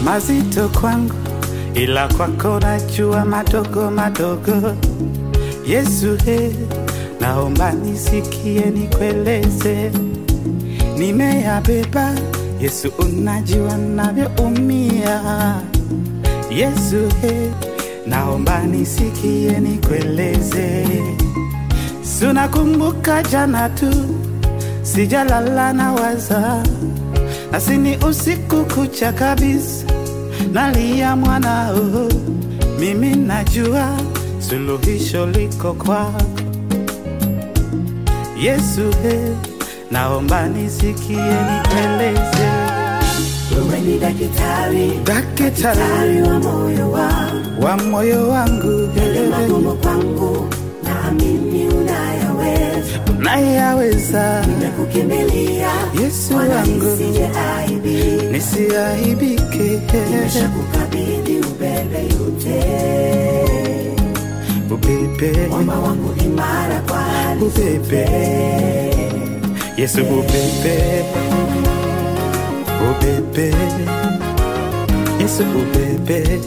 mazito kwangu, ila kwako najua madogo madogo. Yesu he, naomba nisikie nikueleze, nimeyabeba. Yesu unajua navyoumia. Yesu he, naomba nisikie nikueleze, sunakumbuka jana tu sijalala na waza nasini usiku kucha kabisa nalia mwanao, mimi najua suluhisho liko kwako Yesu he, naomba nisikie nikueleze, Wewe ni daktari, daktari daktari wa moyo wangu, wa moyo wangu, yale magumu kwangu, naamini unayaweza. nayaweza Nimekukimbilia Yesu Bwana, wangu, nisije aibika. nisiaibike, Nimeshakukabidhi ubebe yote, ubebe mwamba wangu imara kwa hali ubebe Yesu ubebe ubebe Yesu ubebe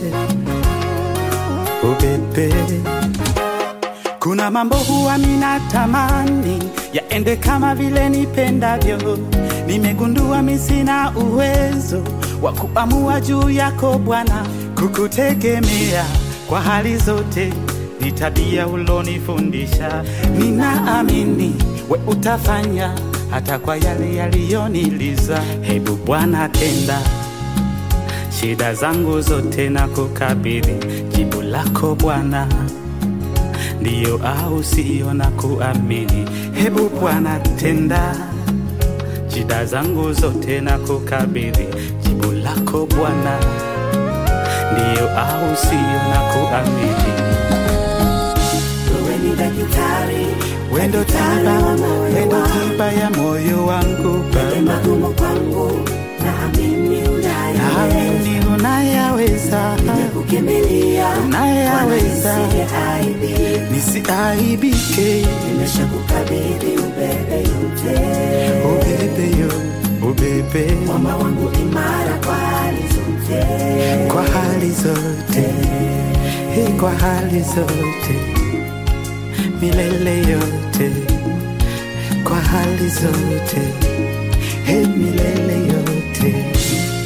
ubebe kuna mambo huwa minatamani yaende kama vile nipendavyo. Nimegundua mi sina uwezo wa kuamua juu yako Bwana, kukutegemea kwa hali zote ni tabia ulonifundisha. Ninaamini we utafanya hata kwa yale yaliyoniliza. Hebu Bwana tenda shida zangu zote na kukabidhi jibu lako Bwana ndiyo au sio na kuamini. Hebu Bwana tenda shida zangu zote na kukabidhi jibu lako Bwana, ndiyo au sio na kuamini. wewe ni daktari, Wendo tiba, wendo tiba ya moyo wangu yale Baba, magumu kwangu, naamini unayaweza. naamini unayaweza, Nimekukimbilia Bwana, unayaweza, nisije aibika. nisiaibike. Nimeshakukabidhi ubebe yote, Ubebe yo, ubebe mwamba wangu imara kwa hali zote. kwa hali zote, hii kwa hali zote, milele yote, kwa hali zote, hii milele yote.